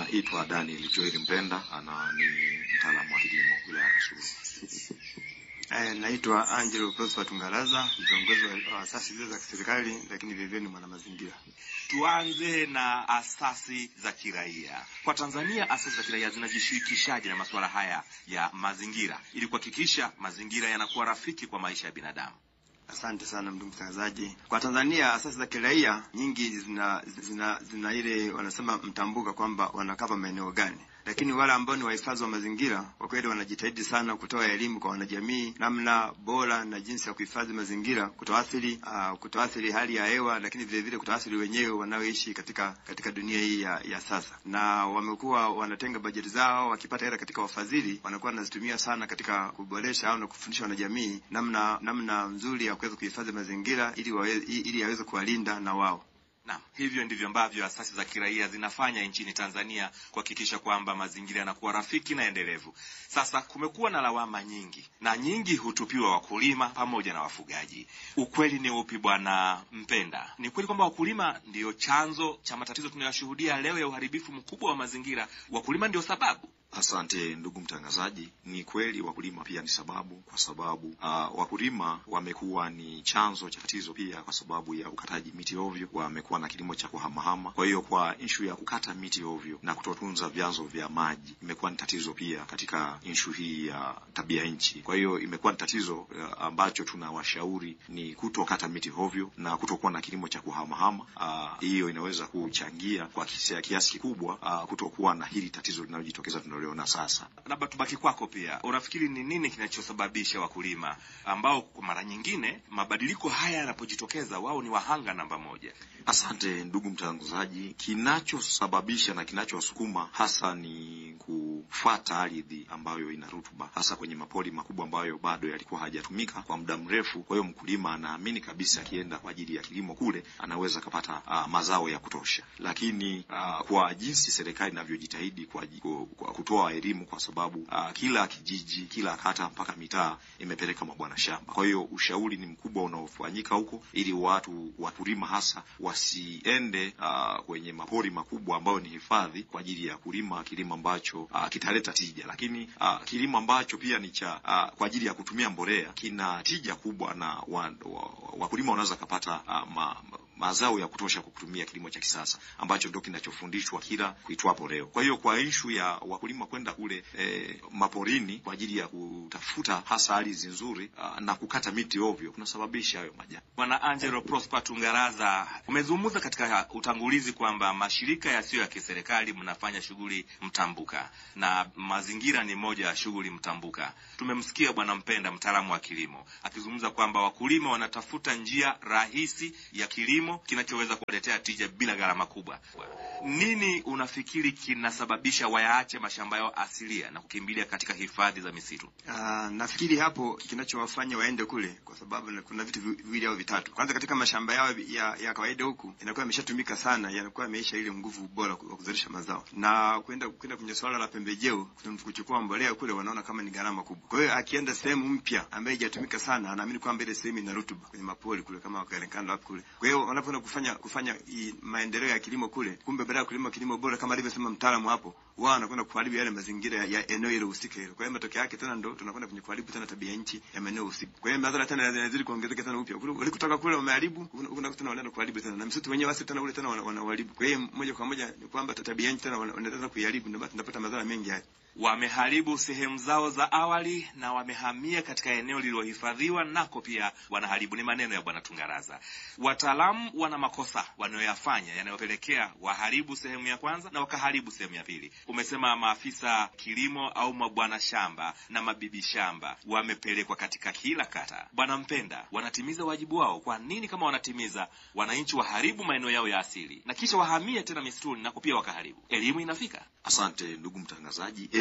Anaitwa Daniel Joel Mpenda, ana ni mtaalamu wa kilimo wilaya ya Kasulu. Eh, naitwa Angelo Prosper Tungaraza, kiongozi wa asasi zile za kiserikali, lakini vilevile ni mwanamazingira. Tuanze na asasi za kiraia. Kwa Tanzania, asasi za kiraia zinajishirikishaje na masuala haya ya mazingira ili kuhakikisha mazingira yanakuwa rafiki kwa maisha ya binadamu? Asante sana ndugu mtangazaji. Kwa Tanzania asasi za kiraia nyingi zina zina, zina ile wanasema mtambuka kwamba wanakava maeneo gani, lakini wale ambao ni wahifadhi wa mazingira kwa kweli wanajitahidi sana kutoa elimu kwa wanajamii namna bora na jinsi ya kuhifadhi mazingira, kutoathiri uh, kutoathiri hali ya hewa, lakini vile vile kutoathiri wenyewe wanaoishi katika katika dunia hii ya, ya sasa. Na wamekuwa wanatenga bajeti zao, wakipata hela katika wafadhili, wanakuwa wanazitumia sana katika kuboresha au na kufundisha wanajamii namna namna nzuri ya kuweza kuhifadhi mazingira ili wawe, ili yaweze kuwalinda na wao. Naam, hivyo ndivyo ambavyo asasi za kiraia zinafanya nchini Tanzania kuhakikisha kwamba mazingira yanakuwa rafiki na endelevu. Sasa kumekuwa na lawama nyingi na nyingi hutupiwa wakulima pamoja na wafugaji. Ukweli ni upi, Bwana Mpenda? Ni kweli kwamba wakulima ndiyo chanzo cha matatizo tunayoshuhudia leo ya uharibifu mkubwa wa mazingira? Wakulima ndio sababu? Asante ndugu mtangazaji. Ni kweli wakulima pia ni sababu, kwa sababu uh, wakulima wamekuwa ni chanzo cha tatizo pia, kwa sababu ya ukataji miti ovyo. Wamekuwa na kilimo cha kuhamahama. Kwa hiyo kwa inshu ya kukata miti ovyo na kutotunza vyanzo vya maji imekuwa ni tatizo pia katika inshu hii ya tabia nchi. Kwa hiyo imekuwa ni tatizo uh, ambacho tunawashauri ni kutokata miti ovyo na kutokuwa na kilimo cha kuhamahama. Uh, hiyo inaweza kuchangia kwa kiasi kikubwa uh, kutokuwa na hili tatizo linalojitokeza tunaliona sasa. Labda tubaki kwako pia, unafikiri ni nini kinachosababisha wakulima ambao kwa mara nyingine mabadiliko haya yanapojitokeza wao ni wahanga namba moja? Asante ndugu mtangazaji. Kinachosababisha na kinachosukuma hasa ni kufuata ardhi ambayo ina rutuba, hasa kwenye mapori makubwa ambayo bado yalikuwa hajatumika kwa muda mrefu. Kwa hiyo mkulima anaamini kabisa akienda kwa ajili ya kilimo kule anaweza akapata uh, mazao ya kutosha, lakini uh, kwa jinsi serikali inavyojitahidi kwa, kwa kutoa elimu, kwa sababu uh, kila kijiji, kila kata mpaka mitaa imepeleka mabwana shamba. Kwa hiyo ushauri ni mkubwa unaofanyika huko ili watu wakulima hasa wasiende uh, kwenye mapori makubwa ambayo ni hifadhi kwa ajili ya kulima kilimo ambacho uh, kitaleta tija, lakini uh, kilimo ambacho pia ni cha uh, kwa ajili ya kutumia mbolea kina tija kubwa na wakulima wa, wa wanaweza kapata uh, ma, mazao ya kutosha kwa kutumia kilimo cha kisasa ambacho ndio kinachofundishwa kila kuitwapo leo. Kwa hiyo kwa ishu ya wakulima kwenda kule e, maporini kwa ajili ya kutafuta hasa ardhi nzuri a, na kukata miti ovyo kunasababisha hayo majanga. Bwana Angelo Prosper Tungaraza, umezungumza katika utangulizi kwamba mashirika yasiyo ya kiserikali mnafanya shughuli mtambuka na mazingira ni moja ya shughuli mtambuka. Tumemsikia Bwana Mpenda, mtaalamu wa kilimo, akizungumza kwamba wakulima wanatafuta njia rahisi ya kilimo kinachoweza kuwaletea tija bila gharama kubwa. Nini unafikiri kinasababisha wayaache mashamba yao asilia na kukimbilia katika hifadhi za misitu? Uh, nafikiri hapo kinachowafanya waende kule kwa sababu kuna vitu viwili au vitatu. Kwanza, katika mashamba yao ya, ya kawaida huku inakuwa imeshatumika sana, yanakuwa yameisha ile nguvu bora wa kuzalisha mazao, na kwenda kwenda kwenye swala la pembejeo, kuchukua mbolea kule, wanaona kama ni gharama kubwa. Kwa hiyo akienda sehemu mpya ambayo haijatumika sana, anaamini kwamba ile sehemu ina rutuba kwenye mapori kule, kama wakarekanda wapi kule. Kwa hiyo wanapoenda kufanya kufanya i, maendeleo ya kilimo kule, kumbe baada ya kulima kilimo bora kama alivyosema mtaalamu hapo, wao wanakwenda kuharibu yale mazingira ya eneo ile husika hilo. Kwa hiyo matokeo yake tena ndo tunakwenda kwenye kuharibu tena tabia nchi ya maeneo husika. Kwa hiyo madhara tena yanazidi kuongezeka tena upya. Kule walikotoka kule wameharibu, kuna tena wanaenda kuharibu tena. Na msitu wenyewe wasi tena ule tena wanaharibu. Kwa hiyo moja kwa moja ni kwamba tabia nchi tena wanaendelea kuiharibu, ndio tunapata madhara mengi haya wameharibu sehemu zao za awali na wamehamia katika eneo lililohifadhiwa, nako pia wanaharibu. Ni maneno ya Bwana Tungaraza. Wataalamu wana makosa wanayoyafanya yanayopelekea waharibu sehemu ya kwanza na wakaharibu sehemu ya pili. Umesema maafisa kilimo au mabwana shamba na mabibi shamba wamepelekwa katika kila kata. Bwana Mpenda, wanatimiza wajibu wao? Kwa nini kama wanatimiza, wananchi waharibu maeneo yao ya asili na kisha wahamie tena misituni nako pia wakaharibu? Elimu inafika? Asante ndugu mtangazaji.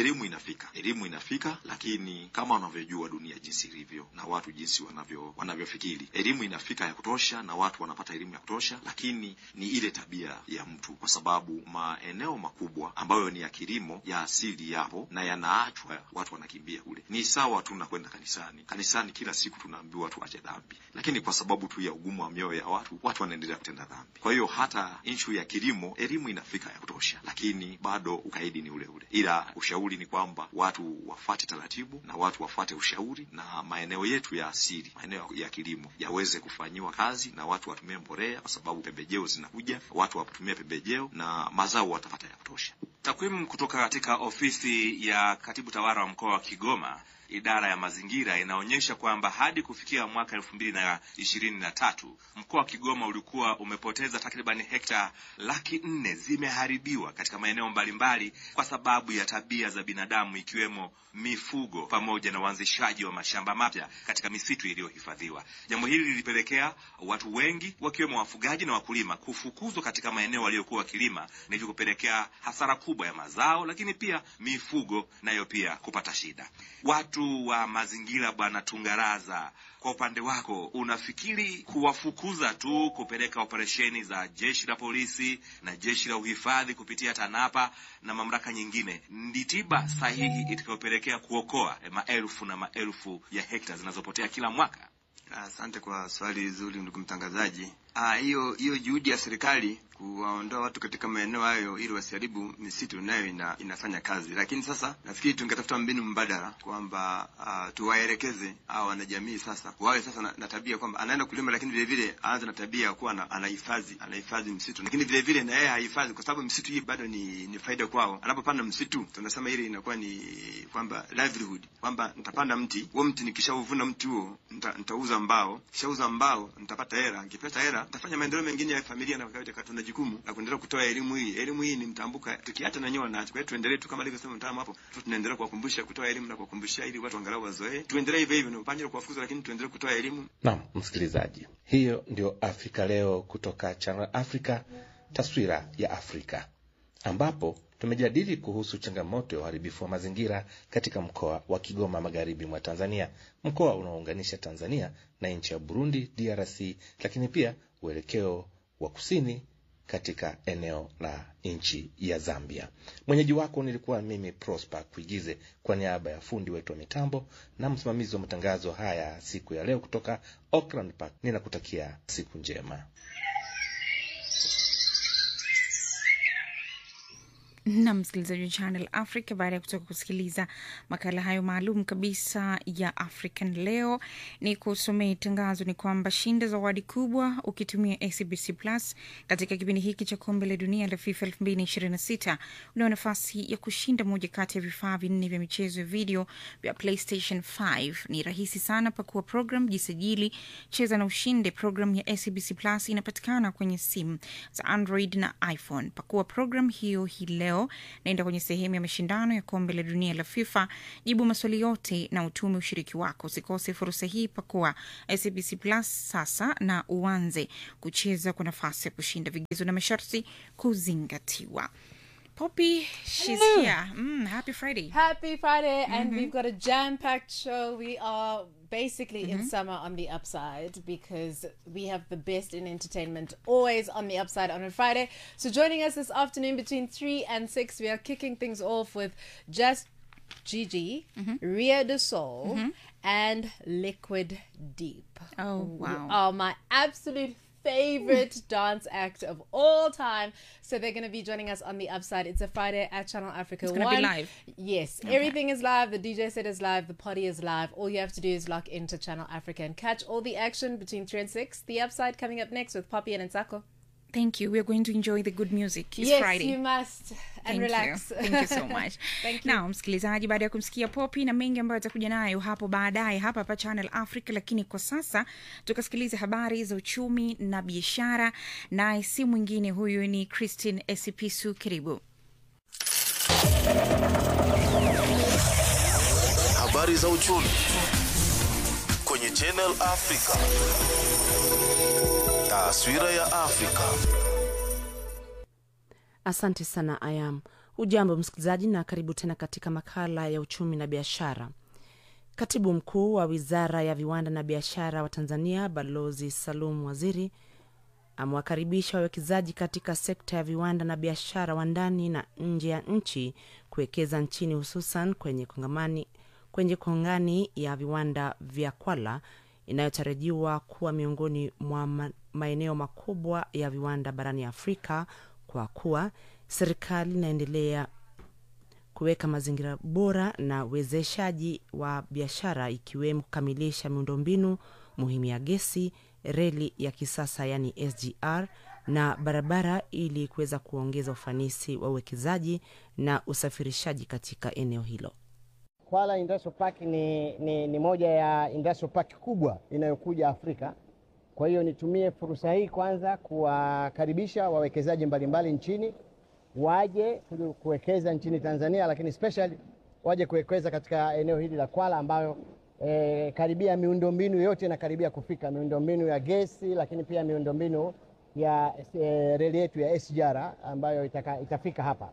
elimu inafika, elimu inafika, lakini kama unavyojua dunia jinsi ilivyo na watu jinsi wanavyo wanavyofikiri, elimu inafika ya kutosha na watu wanapata elimu ya kutosha, lakini ni ile tabia ya mtu, kwa sababu maeneo makubwa ambayo ni ya kilimo ya asili yapo na yanaachwa, watu wanakimbia kule. Ni sawa tu na kwenda kanisani. Kanisani kila siku tunaambiwa tuache dhambi, lakini kwa sababu tu ya ugumu wa mioyo ya watu, watu wanaendelea kutenda dhambi. Kwa hiyo hata inshu ya kilimo, elimu inafika ya kutosha, lakini bado ukaidi ni ule ule, ila ushauri ni kwamba watu wafuate taratibu na watu wafuate ushauri, na maeneo yetu ya asili, maeneo ya kilimo yaweze kufanyiwa kazi na watu watumie mbolea, kwa sababu pembejeo zinakuja, watu watumie pembejeo na mazao watapata ya kutosha. Takwimu kutoka katika ofisi ya katibu tawala wa mkoa wa Kigoma idara ya mazingira inaonyesha kwamba hadi kufikia mwaka elfu mbili na ishirini na tatu mkoa wa Kigoma ulikuwa umepoteza takriban hekta laki nne zimeharibiwa katika maeneo mbalimbali kwa sababu ya tabia za binadamu ikiwemo mifugo pamoja na uanzishaji wa mashamba mapya katika misitu iliyohifadhiwa. Jambo hili lilipelekea watu wengi wakiwemo wafugaji na wakulima kufukuzwa katika maeneo waliokuwa wakilima, na hivyo kupelekea hasara kubwa ya mazao, lakini pia mifugo nayo pia kupata shida. Watu wa mazingira, Bwana Tungaraza, kwa upande wako unafikiri kuwafukuza tu, kupeleka operesheni za jeshi la polisi na jeshi la uhifadhi kupitia TANAPA na mamlaka nyingine ndi tiba sahihi itakayopelekea kuokoa eh, maelfu na maelfu ya hekta zinazopotea kila mwaka? Asante kwa swali zuri, ndugu mtangazaji. Ah, hiyo hiyo juhudi ya serikali kuwaondoa watu katika maeneo hayo ili wasiharibu misitu nayo ina, inafanya kazi, lakini sasa nafikiri tungetafuta mbinu mbadala kwamba uh, tuwaelekeze hao wanajamii sasa wawe sasa na, na tabia kwamba anaenda kulima, lakini vile vile aanze na tabia ya kuwa na- anahifadhi anahifadhi msitu, lakini vile vile na yeye hahifadhi, kwa sababu msitu hii bado ni, ni faida kwao. Anapopanda msitu, tunasema ile inakuwa ni kwamba livelihood, kwamba nitapanda mti huo, mti nikishauvuna mti huo nita, nitauza mbao, kishauza mbao nitapata hela, nikipata hela nitafanya maendeleo mengine ya familia na kawaida, tuna jukumu la kuendelea kutoa elimu hii. Elimu hii ni mtambuka, tukiacha na nyoa nacho. Kwa hiyo tuendelee tu kama alivyosema mtaalamu hapo, tu tunaendelea kuwakumbusha, kutoa elimu na kuwakumbushia, ili watu angalau wazoee. Tuendelee hivyo hivyo, ni upande wa kuwafukuza, lakini tuendelee kutoa elimu. Naam, msikilizaji, hiyo ndio Afrika Leo kutoka Channel Africa, taswira ya Afrika, ambapo tumejadili kuhusu changamoto ya uharibifu wa mazingira katika mkoa wa Kigoma, magharibi mwa Tanzania, mkoa unaounganisha Tanzania na nchi ya Burundi, DRC, lakini pia uelekeo wa kusini katika eneo la nchi ya Zambia. Mwenyeji wako nilikuwa mimi Prosper Kuigize, kwa niaba ya fundi wetu wa mitambo na msimamizi wa matangazo haya siku ya leo kutoka Auckland Park. Ninakutakia siku njema. na msikilizaji wa Channel Africa, baada ya kutoka kusikiliza makala hayo maalum kabisa ya African Leo, ni kusomea tangazo ni kwamba shinda zawadi kubwa ukitumia SBC Plus katika kipindi hiki cha kombe la dunia la FIFA 2026 unao nafasi ya kushinda moja kati ya vifaa vinne vya michezo ya video vya PlayStation 5. Ni rahisi sana, pakua program, jisajili, cheza na ushinde. Program ya SBC Plus inapatikana kwenye simu za Android na iPhone. Pakua program hiyo hii leo, naenda kwenye sehemu ya mashindano ya kombe la dunia la FIFA, jibu maswali yote na utume ushiriki wako. Usikose fursa hii, pakua SBC Plus sasa na uanze kucheza kwa nafasi ya kushinda. Vigezo na masharti kuzingatiwa. Poppy, she's Hello. here. Mm, happy Friday. Happy Friday, and we've got a jam packed show. We are basically in summer on the upside because we have the best in entertainment always on the upside on a Friday. So, joining us this afternoon between 3 and 6, we are kicking things off with Just Gigi, Ria de Soul, and Liquid Deep. Oh, who wow. Are my absolute favorite dance act of all time. So they're going to be joining us on the upside. It's a Friday at Channel Africa. It's gonna be One. live. Yes, everything is live. The DJ set is live. The party is live. All you have to do is lock into Channel Africa and catch all the action between 3 and 6. The upside coming up next with Poppy and Nsako. Thank you. We are going to enjoy the good music. It's yes, Friday. you must. And Thank relax. You. Thank you so much. Thank you. Now, msikilizaji, baada ya kumsikia Popi na mengi ambayo atakuja nayo hapo baadaye hapa hapa Channel Africa, lakini kwa sasa tukasikiliza habari za uchumi na biashara, naye si mwingine huyu ni Christine Esipisu. Karibu. Habari za uchumi kwenye Channel Africa. Taswira ya Afrika. Asante sana Ayam. Hujambo msikilizaji, na karibu tena katika makala ya uchumi na biashara. Katibu mkuu wa wizara ya viwanda na biashara wa Tanzania, Balozi Salum Waziri, amewakaribisha wawekezaji katika sekta ya viwanda na biashara wa ndani na nje ya nchi kuwekeza nchini, hususan kwenye kongamani kwenye kongani ya viwanda vya Kwala inayotarajiwa kuwa miongoni mwa ma- maeneo makubwa ya viwanda barani Afrika kwa kuwa serikali inaendelea kuweka mazingira bora na uwezeshaji wa biashara ikiwemo kukamilisha miundombinu muhimu ya gesi, reli ya kisasa yani SGR na barabara ili kuweza kuongeza ufanisi wa uwekezaji na usafirishaji katika eneo hilo. Kwala Industrial Park ni, ni, ni moja ya industrial park kubwa inayokuja Afrika. Kwa hiyo nitumie fursa hii kwanza kuwakaribisha wawekezaji mbalimbali nchini waje ku- kuwekeza nchini Tanzania, lakini especially waje kuwekeza katika eneo hili la Kwala ambayo eh, karibia miundombinu yote inakaribia kufika, miundombinu ya gesi, lakini pia miundombinu ya eh, reli yetu ya SGR ambayo itaka, itafika hapa.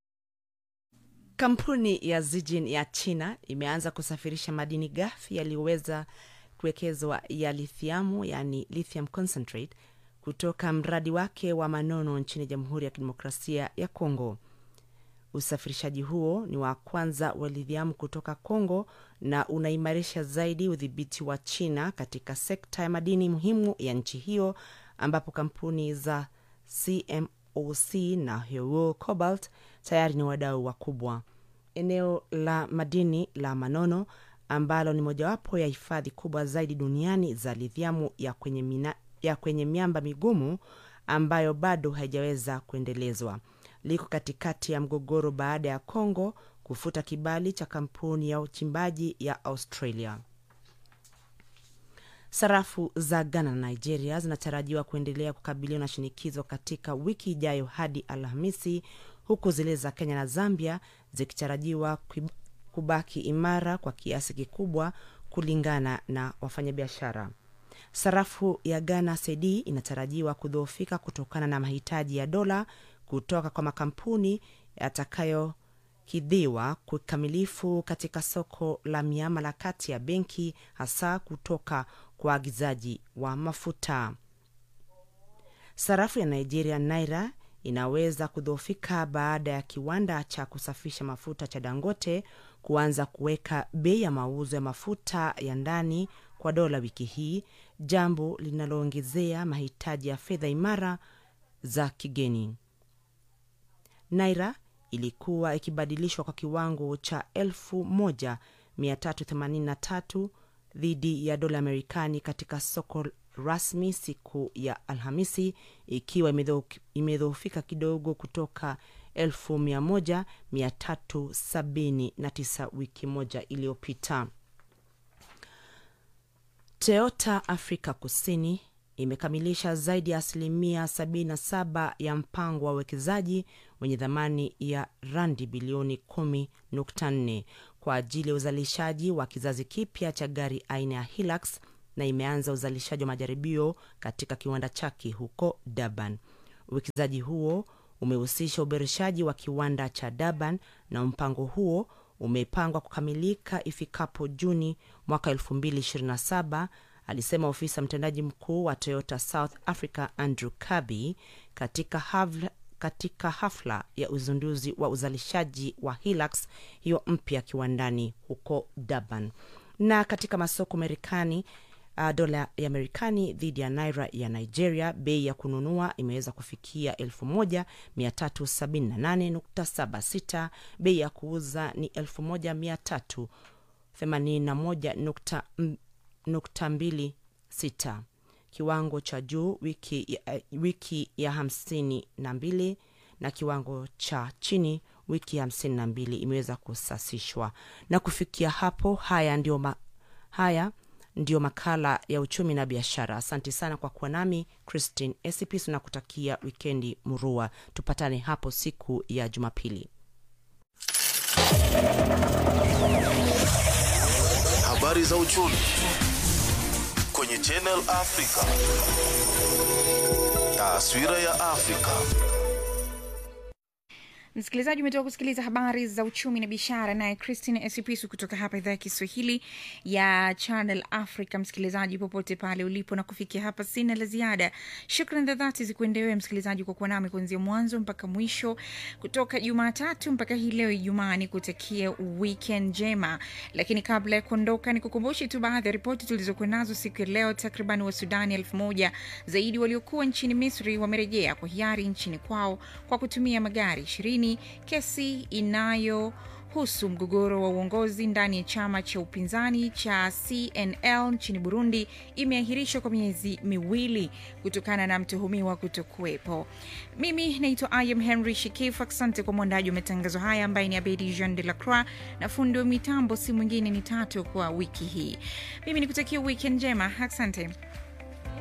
Kampuni ya Zijin ya China imeanza kusafirisha madini ghafi yaliyoweza kuwekezwa ya lithiamu, yani lithium concentrate, kutoka mradi wake wa Manono nchini Jamhuri ya Kidemokrasia ya Kongo. Usafirishaji huo ni wa kwanza wa lithiamu kutoka Kongo na unaimarisha zaidi udhibiti wa China katika sekta ya madini muhimu ya nchi hiyo, ambapo kampuni za CMOC na Huo Cobalt tayari ni wadau wakubwa. Eneo la madini la Manono ambalo ni mojawapo ya hifadhi kubwa zaidi duniani za lithiamu ya kwenye, mina, ya kwenye miamba migumu ambayo bado haijaweza kuendelezwa liko katikati ya mgogoro baada ya Kongo kufuta kibali cha kampuni ya uchimbaji ya Australia. Sarafu za Ghana na Nigeria zinatarajiwa kuendelea kukabiliwa na shinikizo katika wiki ijayo hadi Alhamisi, huku zile za Kenya na Zambia zikitarajiwa kuib- kubaki imara kwa kiasi kikubwa kulingana na wafanyabiashara. Sarafu ya Ghana cedi inatarajiwa kudhoofika kutokana na mahitaji ya dola kutoka kwa makampuni yatakayokidhiwa kikamilifu katika soko la miamala kati ya benki, hasa kutoka kwa waagizaji wa mafuta. Sarafu ya Nigeria naira inaweza kudhoofika baada ya kiwanda cha kusafisha mafuta cha Dangote kuanza kuweka bei ya mauzo ya mafuta ya ndani kwa dola wiki hii, jambo linaloongezea mahitaji ya fedha imara za kigeni. Naira ilikuwa ikibadilishwa kwa kiwango cha 1383 dhidi ya dola Amerikani katika soko rasmi siku ya Alhamisi, ikiwa imedho- imedhoofika kidogo kutoka 1379 wiki moja iliyopita. Toyota Afrika Kusini imekamilisha zaidi ya asilimia 77 ya mpango wa uwekezaji wenye thamani ya randi bilioni 10.4 kwa ajili ya uzalishaji wa kizazi kipya cha gari aina ya Hilux na imeanza uzalishaji wa majaribio katika kiwanda chake huko Durban. Uwekezaji huo umehusisha uboreshaji wa kiwanda cha Durban na mpango huo umepangwa kukamilika ifikapo Juni mwaka 2027, alisema ofisa mtendaji mkuu wa Toyota South Africa Andrew Kirby katika hafla, katika hafla ya uzinduzi wa uzalishaji wa Hilux hiyo mpya kiwandani huko Durban. Na katika masoko Marekani, uh, dola ya Marekani dhidi ya naira ya Nigeria, bei ya kununua imeweza kufikia 1378.76, bei ya kuuza ni 1381.26, kiwango cha juu wiki ya, wiki ya hamsini na mbili na kiwango cha chini wiki ya hamsini na mbili imeweza kusasishwa. Na kufikia hapo, haya ndio ma, haya ndio makala ya uchumi na biashara. Asante sana kwa kuwa nami Christine Esipis na kutakia wikendi murua. Tupatane hapo siku ya Jumapili. Habari za uchumi kwenye Channel Africa. Taswira ya Afrika. Msikilizaji, umetoka kusikiliza habari za uchumi na biashara, naye Christine Esipisu kutoka hapa idhaa ya Kiswahili ya Channel Africa. Msikilizaji popote pale ulipo, na kufikia hapa sina la ziada. Shukran za dhati zikuendewe msikilizaji kwa kuwa nami kuanzia mwanzo mpaka mwisho, kutoka Jumatatu mpaka hii leo Ijumaa. Ni kutakia weekend njema, lakini kabla ya kuondoka, ni kukumbushe tu baadhi ya ripoti tulizokuwa nazo siku ya leo. Takriban wa Sudani elfu moja zaidi waliokuwa nchini Misri wamerejea kwa hiari nchini kwao kwa kutumia magari ishirini. Kesi inayohusu mgogoro wa uongozi ndani ya chama cha upinzani cha CNL nchini Burundi imeahirishwa kwa miezi miwili kutokana na mtuhumiwa kutokuwepo. Mimi naitwa Ayam Henry Shikif. Asante kwa mwandaji wa matangazo haya ambaye ni Abedi Jean de la Croix, na fundi wa mitambo si mwingine ni Tatu kwa wiki hii. Mimi nikutakia weekend njema, asante.